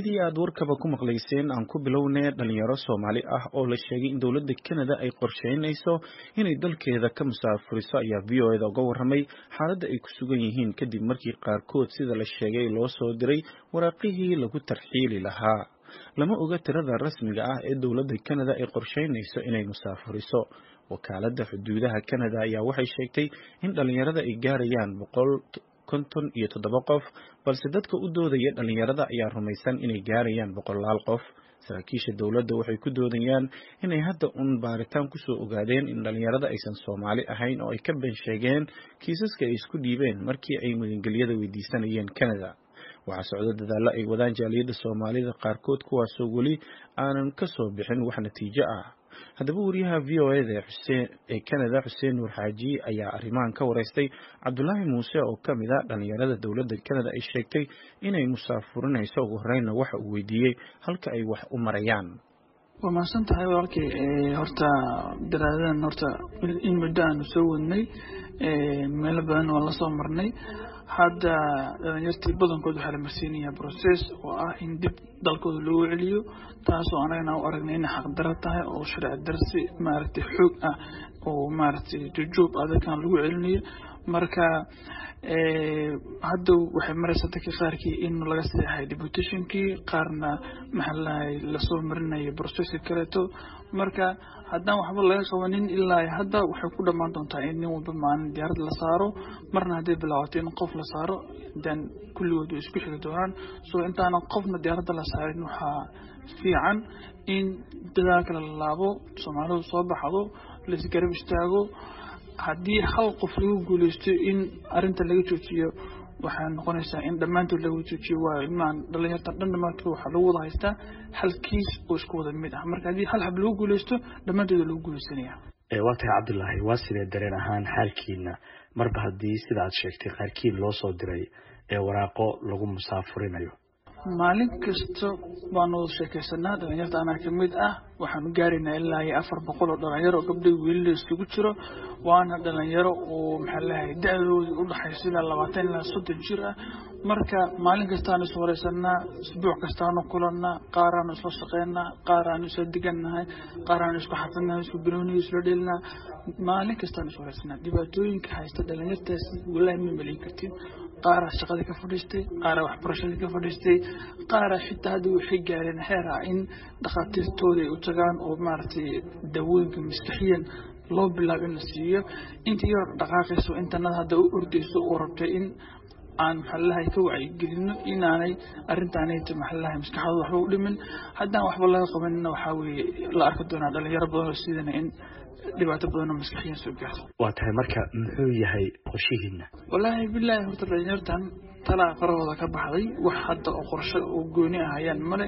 sidii aad warkaba ku maqlayseen aan ku bilownay dhalinyaro soomaali ah oo la sheegay in dowladda Canada ay qorsheynayso inay dalkeeda ka musaafuriso ayaa v o eda uga warramay xaaladda ay ku sugan yihiin kadib markii qaarkood sida la sheegay loo soo diray waraaqihii lagu tarxiili lahaa lama oga tirada rasmiga ah ee dowladda Canada ay qorsheynayso inay musaafuriso wakaaladda xuduudaha Canada ayaa waxay sheegtay in dhalinyarada ay gaarayaan boqol konton iyo toddoba qof balse dadka u doodaya dhalinyarada ayaa rumaysan inay gaarayaan boqolaal qof saraakiisha dowladda waxay ku doodayaan inay hadda un baaritaan kusoo ogaadeen in dhalinyarada aysan soomaali ahayn oo ay ka been sheegeen kiisaska ay isku dhiibeen markii ay magangelyada weydiisanayeen Canada waxaa socdo dadaallo ay wadaan jaaliyadda soomaalida qaarkood kuwaasoo weli aanan ka soo bixin wax natiijo ah haddaba wariyaha v o eda ee Canada xuseen nuur xaaji ayaa arrimahan ka wareystay cabdulaahi muuse oo ka mid a dhalinyarada dowladda Canada ay sheegtay inay musaafurinayso ugu horreynna waxa uu weydiiyey halka ay wax u marayaan waa mahadsan tahay walaalkay horta daraadadan horta in muddo aanu soo wadnay meelo badan waan lasoo marnay hadda dhalinyartii badankood waxaa la marsiinayaa process oo ah in dib dalkooda loogu celiyo taasoo anagana u aragnay inay xaqdaro tahay oo sharci darsi maaragtay xoog ah oo maaragtay jujuub adalkan lagu celinayo marka hadda waxay maraysaa dadka qaarkii in laga seexay deputationkii qaarna maxaa lahay lasoo marinayo processka kaleeto marka haddaan waxba laga qabanin ilaa hadda waxay ku dhammaan doontaa in nin walba maalin diyaarad la saaro marna hadday bilaabato in qof la saaro dan kulligood way isku xigi doonaan so intaanan qofna diyaaradda la saarin waxaa fiican in dadaalka la laabo soomaalidu soo baxdo laisgarab istaago haddii hal qof lagu guuleysto in arinta laga joojiyo waxay noqonaysaa in dhammaantood laga joojiyo waayo ilmahan dhalinyarta dhan dhammaantood waxaa lagu wada haystaa hal kiis oo isku wada mid ah marka haddii hal hab lagu guuleysto dhammaantooda lagu guuleysanaya waa tahay cabdulaahi waa sidee dareen ahaan xaalkiina marba haddii sida aad sheegtay qaarkiin loo soo diray ee waraaqo lagu musaafurinayo maalin kasta baanu wada sheekaysanaa dhalinyarta anaa kamid ah waxaanu gaaraynaa ilaa iyo afar boqol oo dhalinyaro oo gabdhay wiilila isugu jiro waana dhalinyaro oo maxaa lahay da-doodii udhaxaysa ilaa labaatan ilaa soddon jir ah marka maalin kastaanu is wareysanaa isbuuc kastaanu kulanaa qaaraanu isla shaqeynaa qaaraanu isla digannahay qaaraanu isku xafidnahay isku birooniyo isla dhelinaa maalin kastaanu is wareysanaa dhibaatooyinka haysta dhalinyartaasi walaahi ma meliin kartin qaara shaqadii ka fadhiistay qaara waxbarashadii ka fadhiistay qaara xitaa hadda waxay gaareen heer ah in dhakhaatiirtooda ay u tagaan oo maaragtay daawooyinka maskaxiyan loo bilaabo in la siiyo intii yar dhaqaaqayso intanada hadda u ordayso oo rabtay in aan maxalalahay ka wacyigelino inaanay arrintaanayta maxalalahay maskaxdooda waxba u dhimin haddaan waxba laga qabanina waxaa weeye la arki doonaa dhalinyaro badan oo sidana in dhibaato badanoo maskaxiyan soo gaarto waa tahay marka muxuu yahay qorshihiina wallaahi bilaahi horta dhalinyartan talaa qarahooda ka baxday wax hadda oo qorshe oo gooni ah hayaan male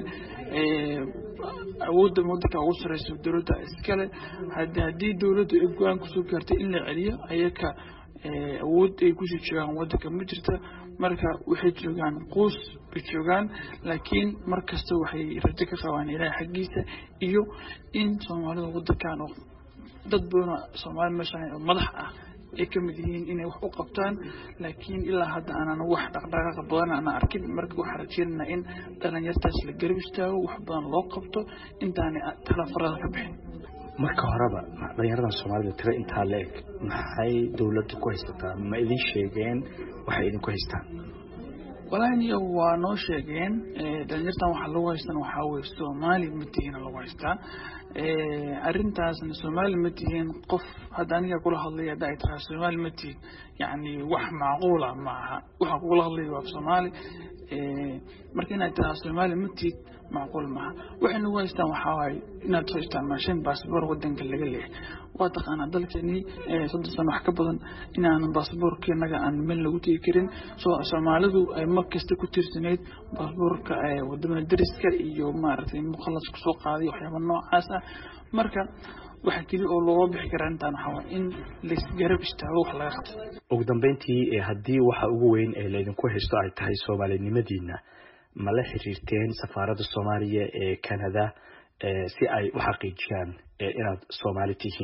awoodda wadanka ugu sareysa dowladda iskale haddii dowladdu ay go-aan kusoo gaartay in la celiyo ayaka awood ay kusii joogaan wadanka ma jirta marka waxay joogaan quus bay joogaan laakiin mar kasta waxay rajo ka qabaan ilaahay xaggiisa iyo in soomaalida wadankan oo dad badanoo soomaali meesha oo madax ah ay ka mid yihiin inay wax u qabtaan laakiin ilaa hadda aanan wax dhaqdhaqaaqa badan aanan arkin marka waxaan rajeynaynaa in dhalinyartaas la garab istaago wax badan loo qabto intaanay talafarada ka bixin marka horeba dhalinyaradan soomaalida tiro intaa la eg maxay dowladda ku haysataa ma idin sheegeen waxay idinku haystaan walahi waa noo sheegeen dhalinyartan waxaa lagu haystan waxaa weye soomaali matihiina lagu haystaa arrintaasna soomaali ma tihiin qof hadda aniga kula hadlaya hadda ay tahay soomaali ma tihiin yacni wax macquula ma aha waxaa kugula hadlaya waa soomaali marka inaad tahaa soomaali ma tihid macquul maaha waxay nagu haystaan waxaa waaye inaad soo isticmaasheen baasboor wadanka laga leehay waa taqaanaa dalkeenii soddon sano wax ka badan inaanan baasboorkeenaga aan meel lagu tegi karin soomaalidu ay mar kasta ku tiirsanayd baasboorka wadamada dariska iyo maaragtay mukhalas kusoo qaaday waxyaaba noocaas ah marka waxa keli oo looga bixi karaa intaan waxaa waay in laisgarab istaago wax laga qabto ugu dambeyntii haddii waxa ugu weyn ee laydinku haysto ay tahay soomaalinimadiina ma la xiriirteen safaaradda soomaaliya ee canada si ay u xaqiijiyaan inaad soomaali tihiin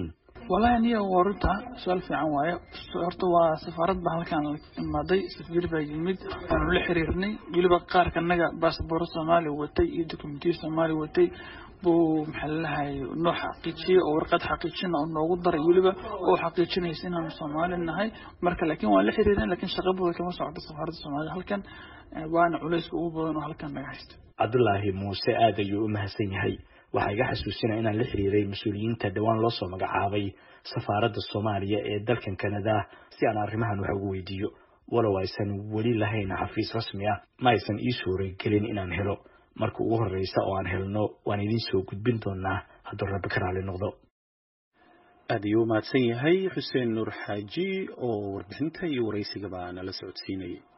wallahi aniga waa runta su-aal fiican waaye horta waa safaarad baa halkaan imaaday safiir baa yimid waanu la xiriirnay weliba qaarka naga baasaboro soomaaliya watay iyo dokumentiya soomaaliya watay buu maxaa lalahay noo xaqiijiyey oo warqad xaqiijina oo noogu daray weliba oo xaqiijinaysa inaanu soomaali nahay marka laakiin waan la xiriirnay laakiin shaqabooda kama socdo safaaradda soomaaliya halkan waana culayska ugu badan oo halkan naga haysta cabdulaahi muuse aad ayuu u mahadsan yahay waxaa iga xasuusinaya inaan la xiriiray mas-uuliyiinta dhowaan loo soo magacaabay safaaradda soomaaliya ee dalkan kanada si aan arrimahan wax ugu weydiiyo walow aysan weli lahayn xafiis rasmi ah ma aysan ii suuragelin inaan helo marka ugu horreysa oo aan helno waan idiin soo gudbin doonaa hadduu rabbi ka raali noqdo aad ayuu u mahadsan yahay xuseen nuur xaaji oo warbixinta iyo waraysigaba nala socodsiinayay